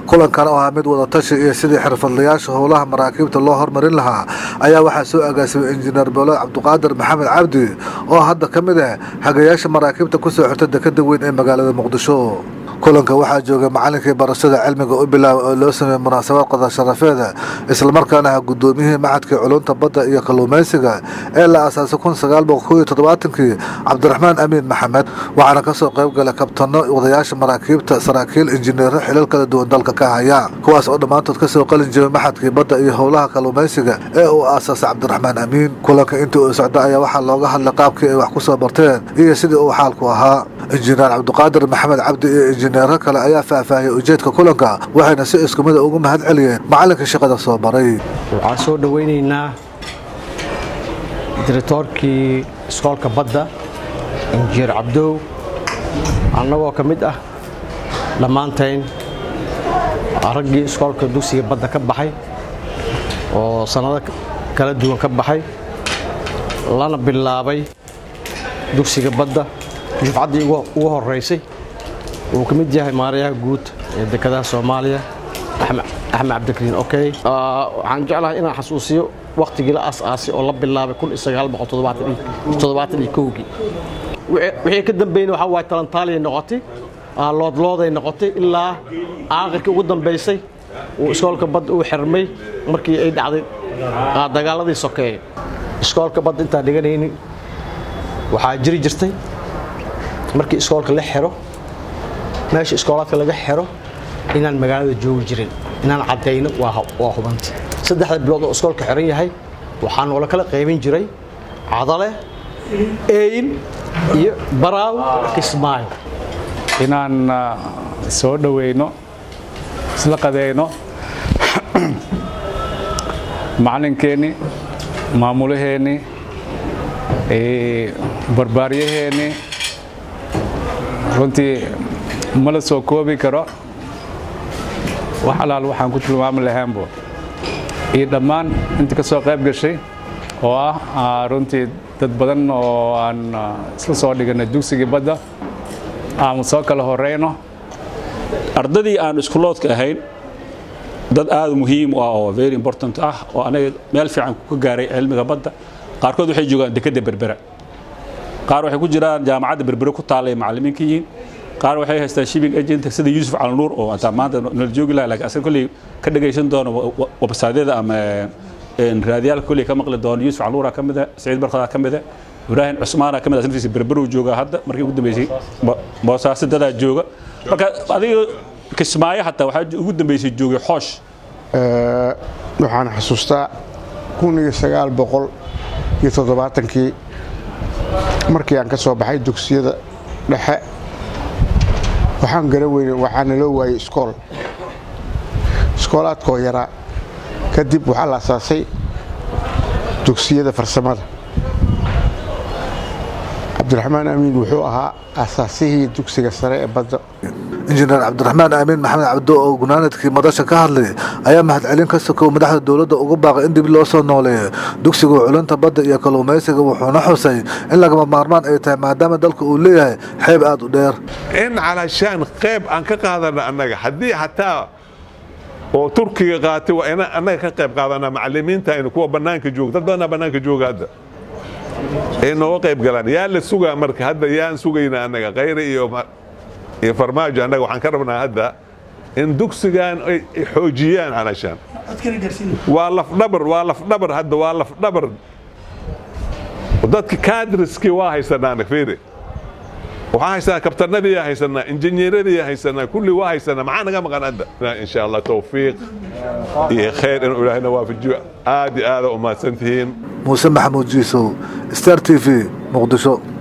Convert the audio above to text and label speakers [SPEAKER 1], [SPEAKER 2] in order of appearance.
[SPEAKER 1] kulankan oo ahaa mid wadatashi iyo sidii xirfadlayaasha howlaha maraakiibta loo hormarin lahaa ayaa waxaa soo agaasimay injineer boolo cabdiqaadir maxamed cabdi oo hadda ka mid ah hagayaasha maraakiibta kusoo xirta dekada weyn ee magaalada muqdisho kulanka waxaa joogay macalinkii barashada cilmiga u bilaaba oo loo sameeyey munaasabad qadar sharafeeda islamarkaana ah guddoomiyihii macadkii culunta badda iyo kalluumaysiga ee la aasaasay kun sagaal boqol koob iyo toddobaatankii cabdiraxmaan amiin maxamed waxaana kasoo qayb galay kabtano wadayaasha maraakiibta saraakiil injineero xilal kala duwan dalka ka haya kuwaas oo dhammaantood kasoo qalin jiray maxadkii badda iyo howlaha kalluumaysiga ee uu aasaasay cabdiraxmaan amiin kulanka intii uu socda ayaa waxaa looga hadlay qaabkii ay wax kusoo barteen iyo sidii uu xaalku ahaa injineer cabdiqaadir maxamed cabdi iyo injineero kale ayaa faahfaahiyay ujeedka kulanka waxayna si isku mida ugu mahad celiyeen macallinka shaqada soo baray
[SPEAKER 2] waxaan soo dhowaynaynaa diritoorkii iskoolka badda injineer cabdow annagoo ka mid ah dhammaantayn raggii iskoolka dugsiga badda ka baxay oo sannado kala duwan ka baxay lana bilaabay dugsiga badda dufcaddii ugu horeysay uu ka mid yahay maarayaha guud ee dekadaha soomaaliya axmed cabdikariin okey waxaan jeclahay inaan xasuusiyo wakhtigii la aas-aasay oo la bilaabay kii wixii ka dambeeyna waxaa waay talantaaliyay noqotay loodlooday noqotay ilaa aakhirkii ugu dambaysay uu iskoolka badda uu xirmay markii ay dhacday dagaaladii sokeeye iskoolka badda intaan dhiganayni waxaa jiri jirtay markii iskoolka la xiro meesha iskoolaadka laga xiro inaan magaalada joogi jirin inaan caddayno waa hubanti saddexda bilood oo iskoolka xiran yahay waxaa noola kala qaybin jiray cadale eeyin iyo baraaw kismaayo
[SPEAKER 3] inaan soo dhoweyno isla qadeyno macalinkeenni maamulaheenni barbaaryaheennii runtii ma la soo koobi karo wax alaal waxaan ku tilmaami lahaanbo iyo dhammaan intii ka soo qayb gashay oo ah runtii dad badan oo aan isla soo dhiganay dugsigii badda aanu soo kala horeyno
[SPEAKER 4] ardadii aan iskuloodka ahayn dad aad muhiim u ah oo very important ah oo anaga meel fiican ka gaaray cilmiga badda qaarkood waxay joogaan dekadda berbera qaar waxay ku jiraan jaamacadda berbere ku taallay macallimiinka yihiin qaar waxay haystaan shipping agent sida yuusuf calnuur oo intaa maanta nala joogi laha laakiin asaga kolley ka dhagaysan doono websaadyada ama raadiyaalka kolley ka maqli doono yuusuf calnuura ka mida saciid barkada ka mida ibraahim cusmaana ka mid naftiisa berberow jooga hadda markii ugu dambeysay boosaaso dadaa jooga marka adiga kismaayo hataa waxaa ugu dambeysay joogay xoosh
[SPEAKER 5] waxaan xasuustaa kun iyo sagaal boqol iyo toddobaatankii markii aan ka soo baxay dugsiyada dhexe waxaan garan weyne waxaa naloo waayey iskool iskoolaadkoo yaraa kadib waxaa la asaasay dugsiyada farsamada cabdiraxmaan amiin wuxuu ahaa asaasihii dugsiga sare ee badda
[SPEAKER 1] injineer cabdiraxmaan amiin maxamed cabdo oo gunaanadkii madasha ka hadlay ayaa mahadcelin ka sokow madaxda dowladda ugu baaqay in dib loo soo nooleeyo dugsiga culunta badda iyo kalluumaysiga wuxuuna xusay in lagama maarmaan ay tahay maadaama dalka uu leeyahay xeeb aad u dheer
[SPEAKER 6] in calashaan qayb aan ka qaadana annaga haddii xataa oo turkiga qaatay waa ina annaga ka qayb qaadanaa macallimiinta aynu kuwa bannaanka jooga dad badanaa bannaanka jooga hadda ay nooga qayb galaan yaa la sugaa marka hadda yaan sugaynaa annaga khayre iyo iyo farmaajo annaga waxaan ka rabnaa hadda in dugsigan ay xoojiyaan calashaan waa lafdhabar waa lafdhabar hadda waa lafdhabar dadka kadriskii waa haysanaa anag fiiri waxaan haysanaa kabtanadii haysanaa injineeradii haysanaa kulli waa haysanaa maxaa naga maqan hadda insha allah tawfiiq iyo khayr inuu ilaahayna waafajiyo aad iyo aada u mahadsantihiin
[SPEAKER 1] muuse maxamuud jiisow star t v muqdisho